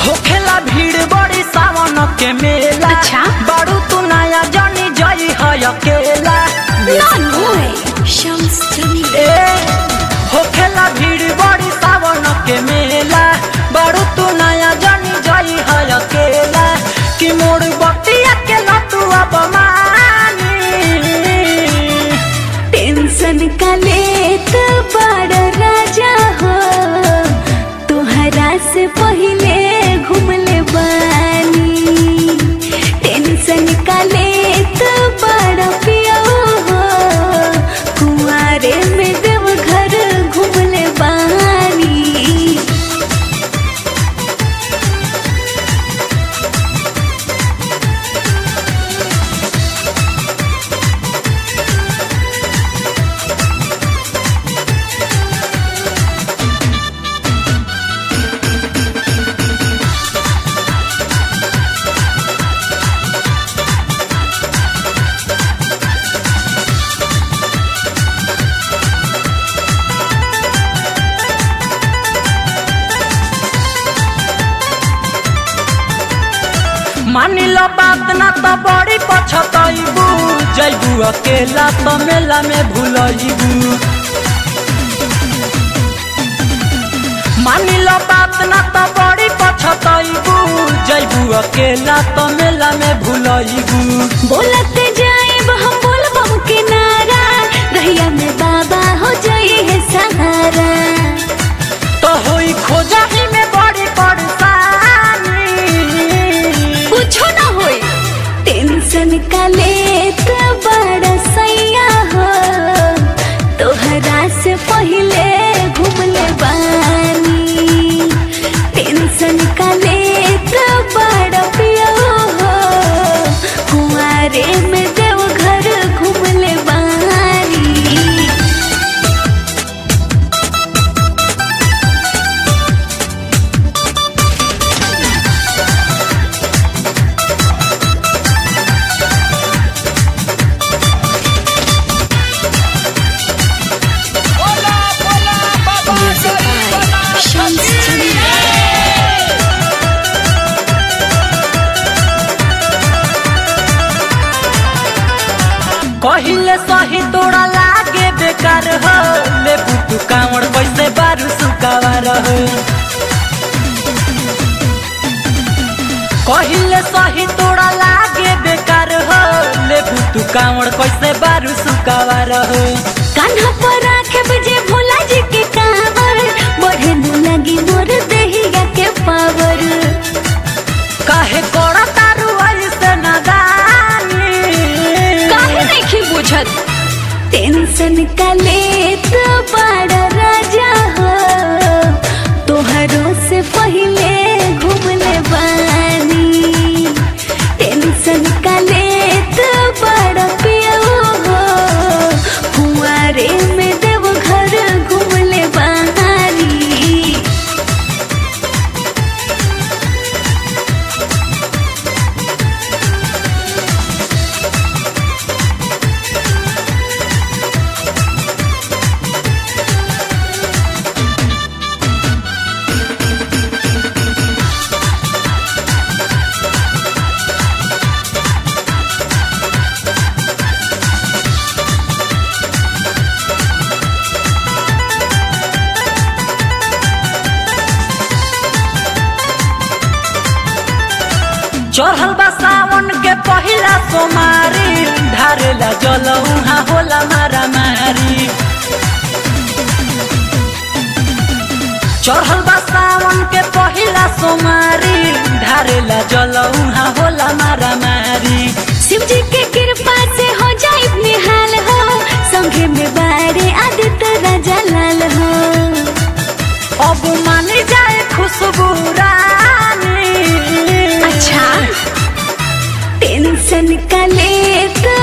होखेला भीड़ बड़ी सावन के मेला अच्छा। बारू तू नया जानी जाई है अकेला नानू शम्स जमील ए होखेला भीड़ बड़ी सावन के मेला बारू तू नया जानी जाई है अकेला कि मोड़ बतिया के तू अब मानी टेंशन का लेत बड़ राजा हो तुहरा से पहले घूमले बानी टेंशन का लेत बड़ पियो हो कुआरे में देव घर घूमले बानी मानी लो बात ना तो बड़ी पछताइबू जैबू अकेला तो मेला में भूलइबू मानी लो बात ना तो बड़ी पछताइबू जैबू अकेला तो मेला में भूलइबू बोलत जाएब हम बोलबम के नारा रहिया में बाबा हो जाए है सहारा तो होई खोजा ही में बड़ी परेशानी कुछो ना होई टेंशन का लेत बड़ा सैया हो तोहरा से पहले घूमले बानी टेंशन का लेत बड़ा पियो हो कुआरे में देव घर घूमले बानी Music by Shams Jamil. कहिले सही तोड़ा लागे बेकार हो ले पुतु कावड़ पैसे बारू सुकावार हो कहिले सही तोड़ा लागे बेकार हो ले पुतु कावड़ कैसे बारू सुकावार हो कान्हा पर राखे बजे भोला जी के कावर बढ़े न लगी मोर देहिया के पावर काहे कोड़ा तारू ऐसे नदानी काहे नहीं बुझत टेंशन का लेत बड़ा राजा हो तोहरों से पहले घूमले बानी टेंशन का लेत बड़ा पियो हो कुआरे में देव घर घूमले बानी चढ़ल बा सावन के पहिला सोमारी ढारेला जल उहाँ होला मारा मारी चढ़ल बा सावन के पहिला सोमारी ढारेला जल उहाँ होला मारा मारी शिव जी के कृपा से हो जाए निहाल हो संगे में बारे आदित्य राजा लाल हो अब मान जाए खुशबू रानी अच्छा टेंशन का लेत